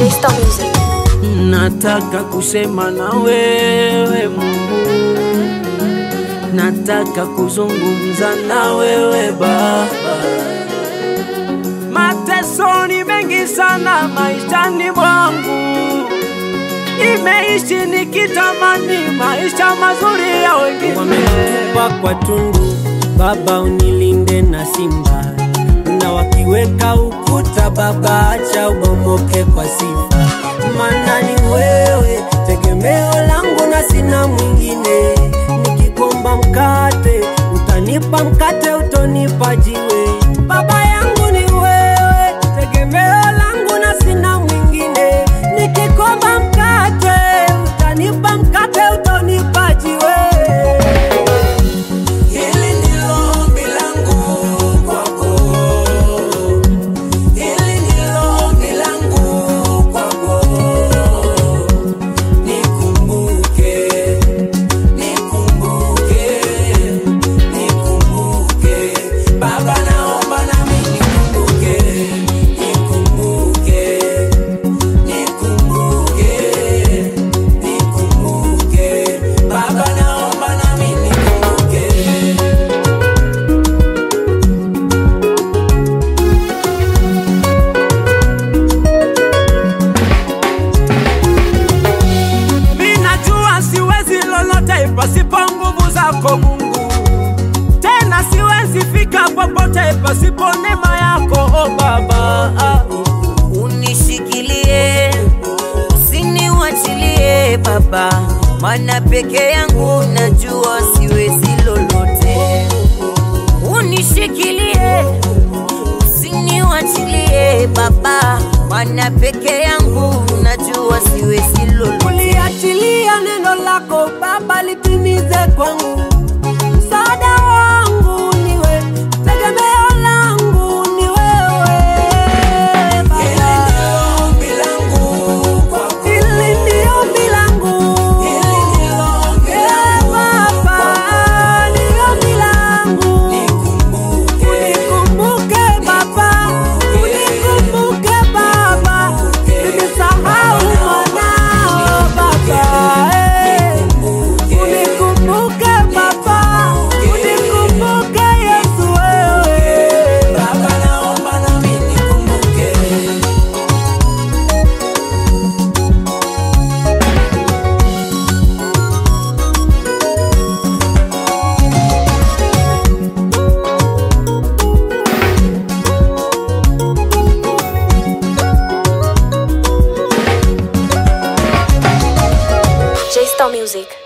J-Star Music. Nataka kusema na wewe Mungu, nataka kuzungumza na wewe Baba. Mateso ni mengi sana maishani mwangu, nimeishi nikitamani maisha mazuri ya wengine. Wamenitupa kwa tundu, Baba unilinde na simba, na wakiweka ukuta, Baba acha ubomoke kwa sifa, maana ni wewe tegemeo langu na sina mwingine. Nikikomba mkate, utanipa mkate, utonipa jiwe. Baba yangu ni wewe tegemeo langu na sina mwingine. Nikikomba mkate, utanipa mkate, utonipa jiwe. Hili ndilo ombi langu kwako, hili ndilo ombi langu kwako. Nikumbuke, nikumbuke, nikumbuke. Baba naomba nami nikumbuke, nikumbuke, nikumbuke, nikumbuke. Baba naomba nami nikumbuke. Minajua siwezi lolote pasipo nguvu zako Mungu, tena siwezi fika popote pasipo neema yako oh Baba. unishikilie, usiniwachilie Baba, maana peke yangu najua siwezi lolote. Unishikilie, usiniwachilie Baba, maana peke yangu najua siwezi lolote. Uliachilia neno lako Baba litimize kwangu. Msaada wangu ni wewe, tegemeo langu ni wewe Baba. Hili ndio ombi langu. Eh, Baba, ni ombi langu. Unikumbuke Baba, unikumbuke Baba, nimesahau mwanao Baba, eh. Unikumbuke Baba, unikumbuke Yesu wewe. Baba naomba nami nikumbuke. J-Star Music.